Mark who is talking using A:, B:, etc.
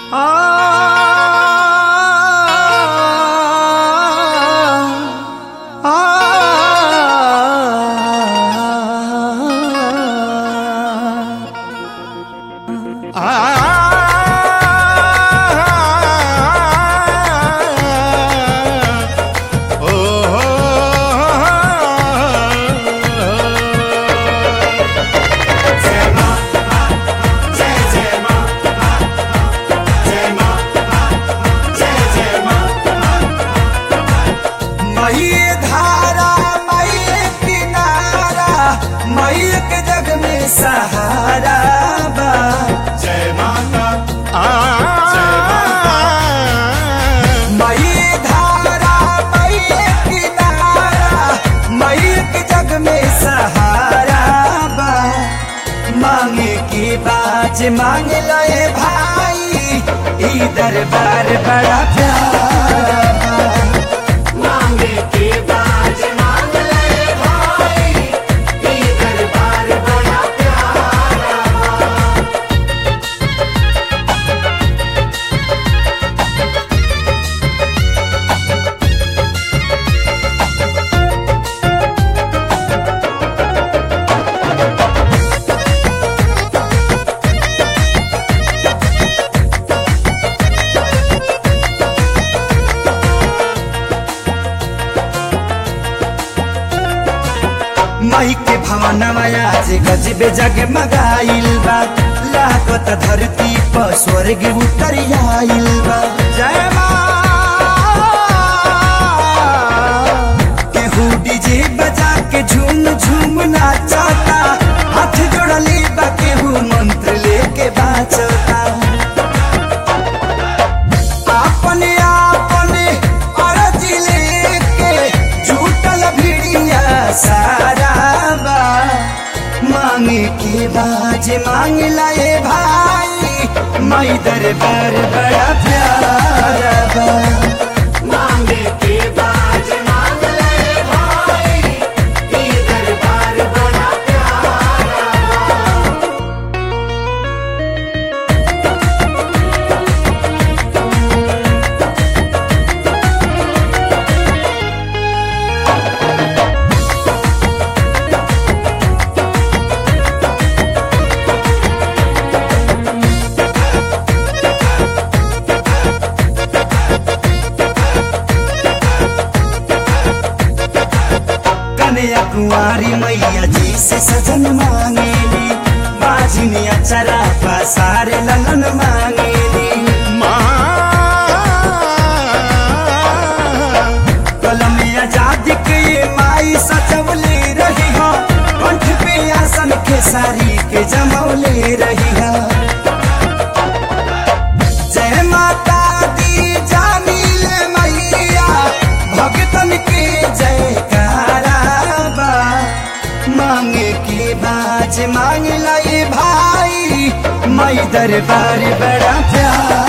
A: मई धारा मई किनारा मई के जग में सहारा बा
B: जय माता
A: मई धारा मई किनारा मई के जग में सहारा बा मांगे की बाज मांग लए भाई ई दरबार बड़ा प्यारा बा
B: मांगे के बाज मांग ले भाई ये दरबार बड़ा प्यारा
A: माई के भवनवा आज गजबे जग मगाइल बा लागत धरती पर स्वर्ग उतर आइल बा जय माँ केहू डीजे बजा के झूम झूम नाचता हाथ जोड़ली बा केहू मंत्र लेके बाचता अपने अपने अरज लेके झूठल भिड़िया सारा बा मांगे के बाज मांग लाए भाई माई दरबार बड़ा प्यारा बा
B: मांगे के बाज मांग ले भाई ये दरबार बड़ा प्यारा
A: कन्या कुंवारी मैया जी से सजन मांगेली बाझिनिया चरा पसारे ललन मांगेली कलम आजादी के ये माई सजवले रही हो कंठ पे आसन के सारी के जमौले रही हो जय माता दी जामिल मैया भगतन के जयकारा बा मांगे के बाज मांग लाई भाई मई दरबार बड़ा प्यारा